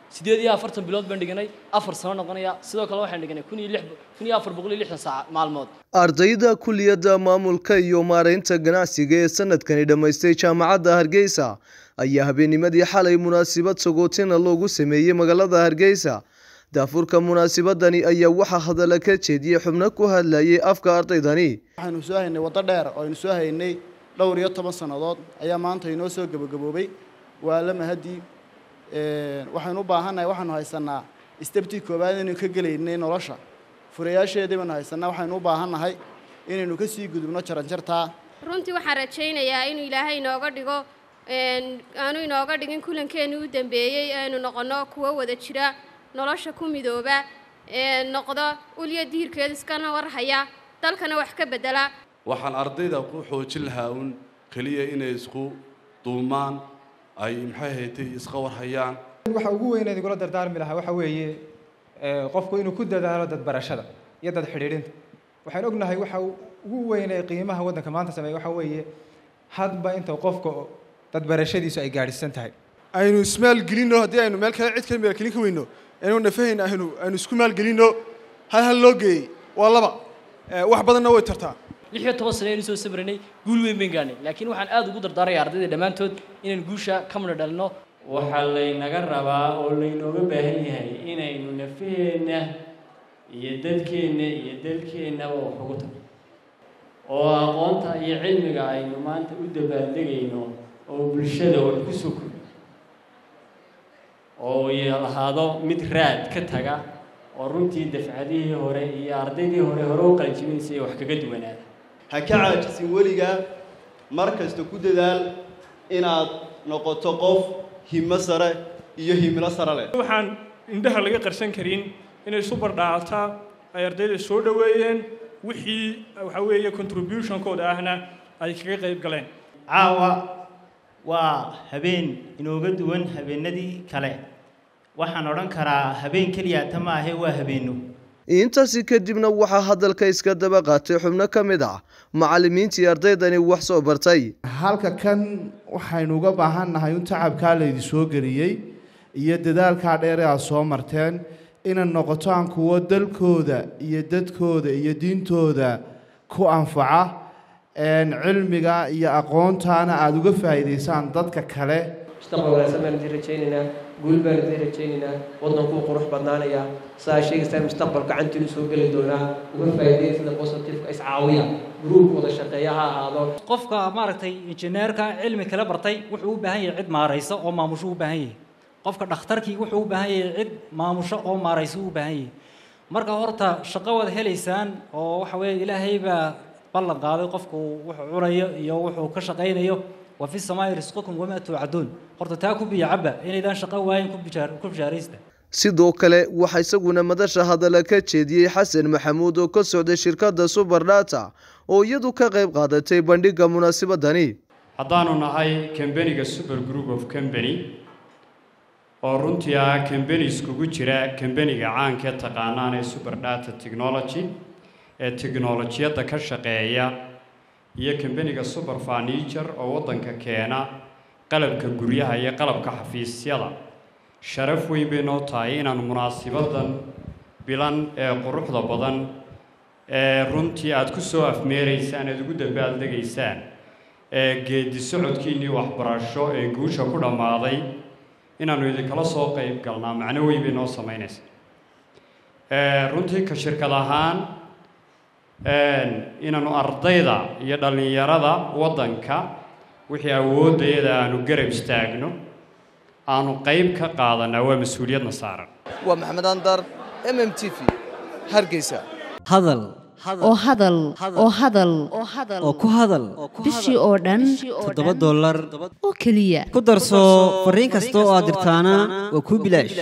sideed iyo afartan bilood baan dhiganay afar sano noqonaya sidoo kale waxaan dhiganay kun iyo lix kun iyo afar boqol iyo lixdan saac maalmood ardayda kuliyadda maamulka iyo maaraynta ganacsiga ee sanadkani dhammaystay jaamacadda hargeysa ayaa habeennimadii xalay munaasabad sagootina loogu sameeyey magaalada hargeysa daafurka munaasabadani ayaa waxaa hadalla ka jeediyey xubno ku hadlayay afka ardaydani waxaynu soo haynay waddo dheer oo aynu soo haynay dhowr iyo toban sannadood ayaa maanta inoo soo gebagaboobay waa la mahadii waxaynu u baahannahay waxaanu haysanaa istabtii koowaad inaynu ka gelaynay nolosha furayaasheedii baynu haysanaa waxaynu u baahannahay inaynu ka sii gudubno jaranjartaa runtii waxaan rajaynayaa inuu ilaahay inooga dhigo aanu inooga dhigin kulankeenii u dambeeyey aynu noqonno kuwo wada jira nolosha ku midooba noqdo ulya diirkeeda iskana warhaya dalkana wax ka bedela waxaan ardayda ku xoojin lahaa uun keliya inay isku duumaan ay maxay haytay iska warhayaan waxa ugu weyn igula dardaarmi lahaa waxa weeye qofku inuu ku dadaalo dadbarashada iyo dad xidhiidhinta waxaan ognahay waxa ugu weyn ee qiimaha waddanka maanta sameeya waxa weeye hadba inta qofka dadbarashadiisu ay gaadhisan tahay aynu ismaalgelinno haddii aynu meel kale cid ka maalgelin ka weyno inuu nafahayna aynu aynu isku maalgelinno hal hal loo geeyey waa laba wax badanna way tartaa lix iyo toban sano aynu soo samranay guul weyn bayn gaarnay laakiin waxaan aada ugu dardaaraya ardayda dhammaantood inaan guusha ka midho dhalino waxaa laynaga rabaa oo laynooga baahan yahay inaynu nafaheenna iyo dadkeenna iyo dalkeennaba wax ugu tagno oo aqoonta iyo cilmiga aynu maanta u dabaaldegayno oo bulshada wax ku soo kordho oo lahaado mid raad ka taga oo runtii dafcadihii hore iyo ardaydii hore hore u qalinjibinaysay wax kaga duwanaada ha ka caajisin weligaa mar kasta ku dadaal inaad noqoto qof himo sare iyo himilo sare leh waxaan indhaha laga qarsan karin inay subar dhaacataa ay ardayda soo dhoweeyeen wixii waxa weeye contributionkooda ahna ay kaga qayb galeen caawa waa habeen inooga duwan habeenadii kale waxaan odhan karaa habeen keliya ta ma ahe waa habeenno intaasi kadibna waxaa hadalka iska daba qaatay xubno ka mid ah macallimiintii ardaydani wax soo bartay halka kan waxaynu uga baahannahay un tacabkaa laydi soo geliyey iyo dadaalkaa dheer aad soo marteen inay noqotaan kuwo dalkooda iyo dadkooda iyo diintooda ku anfaca cilmiga iyo aqoontaana aada uga faa'iidaysaan dadka kale mustaqbal wanaagsan baan idin rajaynaynaa guul baan idin rajaynaynaa waddankuu qurux badnaanaya saa sheegaysaan mustaqbal gacantiinu soo geli doonaa uga faa'iideeya sida positifeka iscaawiya gruub wada shaqeeya ha ahaado qofka maaragtay injineerka cilmi kala bartay wuxuu u baahan yahay cid maaraysa oo maamusho u baahan yahay qofka dhakhtarkii wuxuu u baahan yahay cid maamusho oo maaraysa u baahan yahay marka horta shaqo wada helaysaan oo waxa weeye ilaahay baa ballan qaaday qofku wuxuu cunayo iyo wuxuu ka shaqaynayo wa fi samaa'i risqukum wamaa tuucaduun horta taa ku biyo cabba inaydaan shaqo waayin ku bishaaraysta sidoo kale waxaa isaguna madasha hadalla ka jeediyey xasan maxamuud oo ka socday shirkadda suber data oo iyadu ka qayb qaadatay bandhigga munaasabadani haddaanu nahay kambaniga super group of company oo runtii ah kambani iskugu jira kambaniga caanka ee taqaanaan ee super data technology ee tiknolojiyadda ka shaqeeya iyo kambaniga super furniture oo waddanka keena qalabka guryaha iyo qalabka xafiisyada sharaf weyn bay noo tahay inaanu munaasibadan bilan ee quruxda badan ee runtii aada ku soo afmeeraysaan eed ugu dabaaldegaysaan ee geedi socodkiinnii waxbarasho ee guusha ku dhammaaday inaannu idinkala soo qayb galnaa macno weyn bay noo samaynaysaa runtii ka shirkad ahaan inaannu ardayda iyo dhallinyarada waddanka wixii awooddayada aanu garab istaagno aanu qayb ka qaadanaa waa mas-uuliyadna saaran waa maxamed andar m m t v hargeysa hadal oo hadal oo hadal oo ku hadal bishii oo dhan toddoba dollar oo keliya ku darso fariin kasta oo aad dirtaana waa kuu bilaash